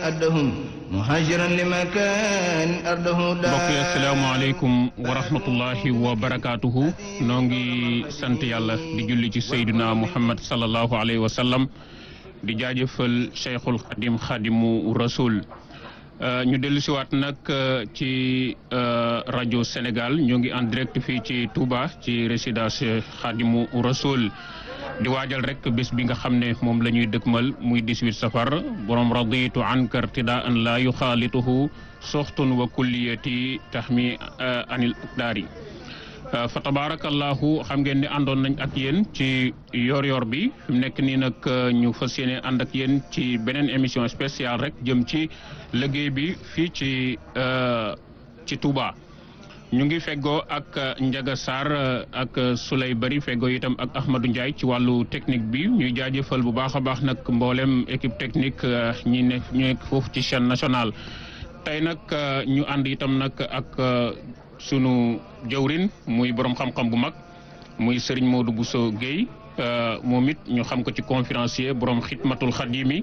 أدهم مهاجرا لمكان أرضه mbokk yi asalaamaaleykum wa rahmatullahi wa barakaatuhu noo ngi sant yàlla di julli ci sayduna muhammad sallallahu alayhi wa sallam di jaajëfal cheikhul xadim xadimu rasul ñu dellu siwaat nag ci rajo Sénégal ñoo ngi en direct fii ci Touba ci résidence xadimu rasul di waajal rek bés bi nga xam ne moom la ñuy dëkkmal muy 18 safar borom raditu anka irtidaan la yuxaalituhu soxtun wa kulliyati taxmi anil akdaari fa tabarakallahu xam ngeen ne àndoon nañ ak yéen ci yor-yor bi fi mu nekk nii nag ñu fas yéene ànd ak yéen ci beneen émission spéciale rek jëm ci liggéey bi fii ci ci Touba. ñu ngi feggoo ak Ndiaga Sarr ak Souley Bari feggoo itam ak Ahmadou Ndiaye ci wàllu technique bi ñuy jaajëfal bu baax a baax nag mboolem équipe technique ñi ne ñu nekk foofu ci chaîne nationale. tey nag ñu ànd itam nag ak sunu jëwrin muy borom xam-xam bu mag muy Serigne Modou Bousso Guèye moom it ñu xam ko ci conférencier borom xidmatul xadimi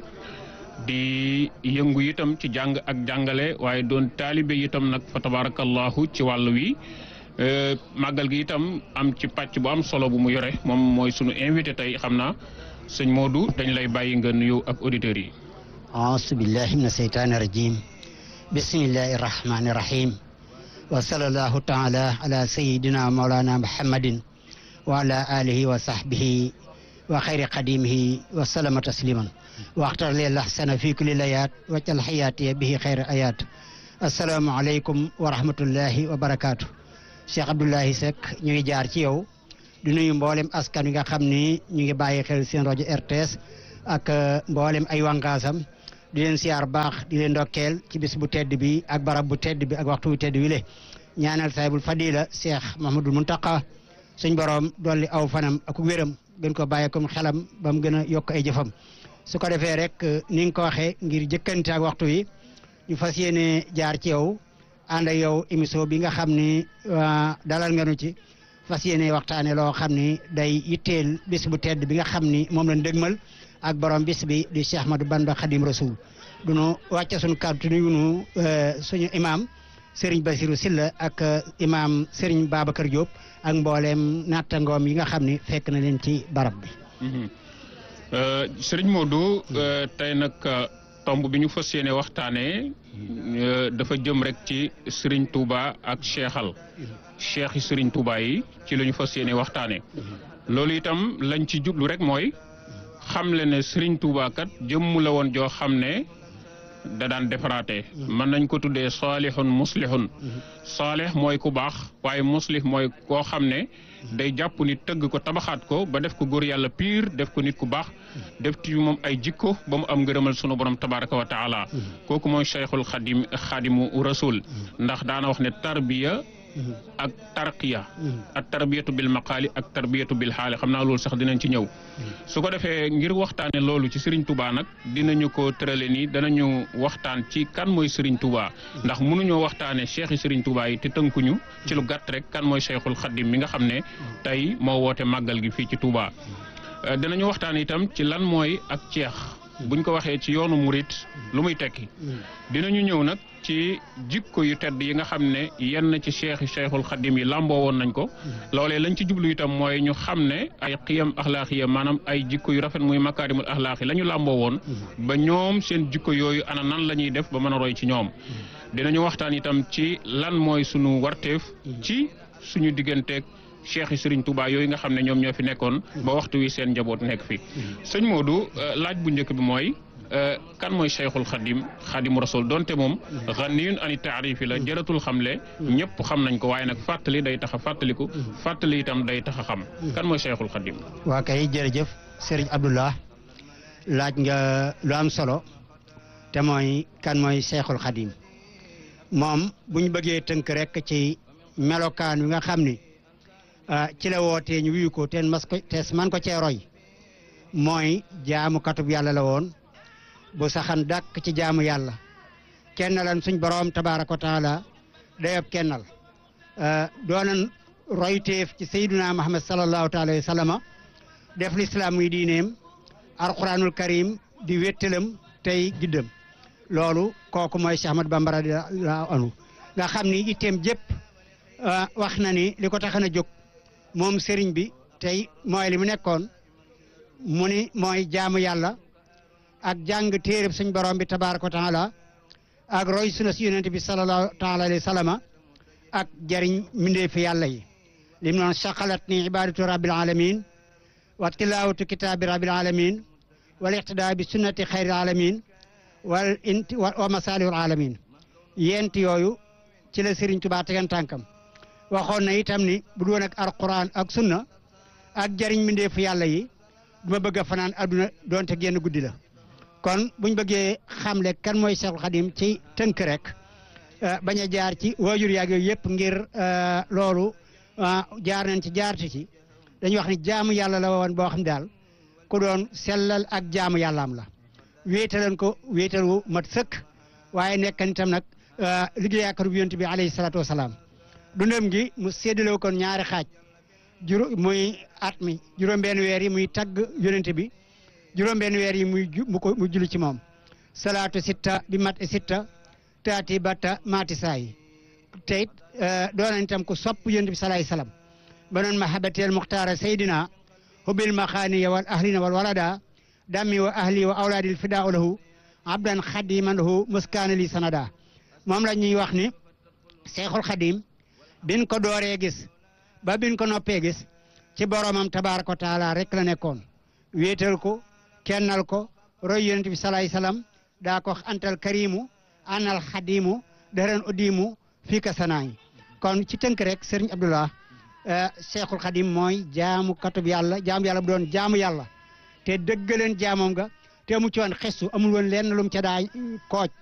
di yëngu itam ci jàng ak jàngale waaye doon taalibe itam nag fa tabarakallahu ci wàll wi màggal gi itam am ci pàcc bu am solo bu mu yore moom mooy sunu invité tey xam naa sëñ Modou dañ lay bàyyi nga nuyu ak auditeurs yi. auzu billahi mina seytaani rajim bismillahi rahmani rahim wa sallallahu taala ala sayidina maulana muhammadin wa ala alihi wa sahbihi wa xayri qadimihi wa salama tasliman waxtar leen laxsana fi kulli layaat waccal xayaatiya bihi xayri ayaat asalaamu aleykum wa rahmatullahi wa barakaatu Cheikh Abdoulahi Seck ñu ngi jaar ci yow di nuyu mboolem askan wi nga xam ni ñu ngi bàyyi xel seen rajo RTS ak mboolem ay wànqaasam di leen siyaar baax di leen ndokkeel ci bis bu tedd bi ak barab bu tedd bi ak waxtu bu tedd wi le ñaanal saahibul fadila Cheikh Mahmadul Muntaqa suñ borom dolli aw fanam ak wéram gën ko bàyyi comme xelam ba mu gën a yokk ay jëfam su ko defee rek ni nga ko waxee ngir jëkkante ak waxtu wi ñu fas yéene jaar ci yow ànd ak yow émission bi nga xam ni dalal nga nu ci fas yéene waxtaane loo xam ni day yitteel bis bu tedd bi nga xam ni moom lañ dëgmal ak borom bis bi di Cheikh Ahmadou Bamba Khadim Rasoul du nu wàcce suñu kàddu nuyu nu suñu imam Serigne Basirou Silla ak imam Serigne Babacar Diop ak mbooleem nattangoom yi nga xam ni fekk na leen ci barab bi. Serigne Modou tey nag tomb bi ñu fas yéene waxtaanee dafa jëm rek ci Serigne Touba ak Cheikhal Cheikh yi Serigne Touba yi ci la ñu fas yéene waxtaanee loolu itam lañ ci jublu rek mooy. xamle ne Serigne Touba kat jëmm la woon joo xam ne da daan defaraate mën nañ ko tuddee saalihun muslihun saalih mooy ku baax waaye muslih mooy koo xam ne day jàpp ni tëgg ko tabaxaat ko ba def ko góor yàlla piir def ko nit ku baax def ci moom ay jikko ba mu am ngërëmal sunu borom tabaraka wa taala kooku mooy cheikhul xadim xadimu rasul ndax daana wax ne tarbiya ak tarqiya ak tarbiyatu bil maqaali ak tarbiyatu bil xaali xam naa loolu sax dinañ ci ñëw su ko defee ngir waxtaane loolu ci Serigne Touba nag dinañu ko tërale nii danañu waxtaan ci kan mooy Serigne Touba ndax mënuñoo waxtaane cheikh yi Serigne Touba yi te tënkuñu ci lu gàtt rek kan mooy cheikhul xadim mi nga xam ne tey moo woote màggal gi fii ci Touba dinañu waxtaan itam ci lan mooy ak ceex buñ ko waxee ci yoonu murit lu muy tekki dinañu ñëw nag ci jikko yu tedd yi nga xam ne yenn ci cheikh cheikhul xadim yi làmboo woon nañ ko loolee lañ ci jublu itam mooy ñu xam ne ay xiyam axlaaxiya maanaam ay jikko yu rafet muy makaarimul axlaaqi la ñu làmboo woon ba ñoom seen jikko yooyu ana nan la ñuy def ba mën a roy ci ñoom dinañu waxtaan itam ci lan mooy sunu warteef ci suñu digganteeg cheikh yi Serigne Touba yooyu nga xam ne ñoom ñoo fi nekkoon ba waxtu wi seen njaboot nekk fi sëñ Modou laaj bu njëkk bi mooy kan mooy cheikhul xadim xadimu rasul donte moom xaniyun ani taarifi la jëratul xamle ñëpp xam nañ ko waaye nag fàttali day tax a fàttaliku fàttali itam day tax a xam kan mooy cheikhul xadim waa kay jërëjëf Serigne Abdoulah laaj nga lu am solo te mooy kan mooy cheikhul xadim moom bu ñu bëggee tënk rek ci melokaan wi nga xam ni ci la wootee ñu wuyu ko teen mas ko tees man ko cee roy mooy jaamu katub yàlla la woon bu saxan dàkk ci jaamu yàlla kennalan suñ boroom tabaaraka wa taala dayob kennal doonan royteef ci sayyiduna Muhammad sallallahu taala wa sallama def lislaam muy diineem alquranul karim di wéttalam tey giddam loolu kooku mooy Cheikh Ahmad Bamba radiyallahu anhu nga xam ni itteem jëpp wax na ni li ko taxan a jóg moom sëriñ bi tey mooy li mu nekkoon mu ni mooy jaamu yàlla ak jàng téereb suñ borom bi tabaaraka wa taala ak roy suna si yonent bi sallallahu taala alayhi wa sallama ak jariñ mbindeefi yàlla yi lim noon saqalat ni ibadatu rabbil alamin wa tilawatu kitaabi rabbil alamin wal iqtidaa bi sunnati xayril alamin wal inti wa masalihul alamin yent yooyu ci la Sëriñ Tuubaa tegan tànkam waxoon na itam ni bu doon ak alquran ak sunna ak jariñ mbindeefu yàlla yi duma bëgg a fanaan adduna doonte génn guddi la kon buñ bëggee xamle kan mooy Cheikhul Khadim ci tënk rek bañ a jaar ci waajur yaag yooyu yëpp ngir loolu jaar nañ ci jaarti ci dañuy wax ni jaamu yàlla la woon boo xam daal ku doon sellal ak jaamu yàllaam la wéetalan ko wéetal wu mat sëkk waaye nekkan itam nag liggéeyaakar bu yonent bi alayhi salaatu wasalaam dundam gi mu séddale kon ñaari xaaj juró muy at mi juróom-benn weer yi muy tagg yonent bi juróom-benn weer yi muy mu ko mu julli ci moom salaatu sitta bi mat sitta taati batta maati saayi te it doon itam ku sopp yonent bi salaay salaam ba noon mahabateel muxtaara saydina hubil maxaaniya wal ahlina wal walada dammi wa ahli wa awlaadil fidaa lahu abdan xadiman lahu muskaana li sanada moom la ñuy wax ni seexul xadim bin ko dooree gis ba bin ko noppee gis ci boromam tabaaraka wa taala rek la nekkoon wéetal ko kennal ko roy yonent bi salaay salaam daa ko antal karimu anal xadimu daren uddimu fii ka sanaay kon ci tënk rek sëriñ Abdullah seexul xadim mooy jaamu katub yàlla jaamu yàlla bu doon jaamu yàlla te dëggaleen jaamoom nga te mu ci woon xestu amul woon lenn lu mu ca daa kooj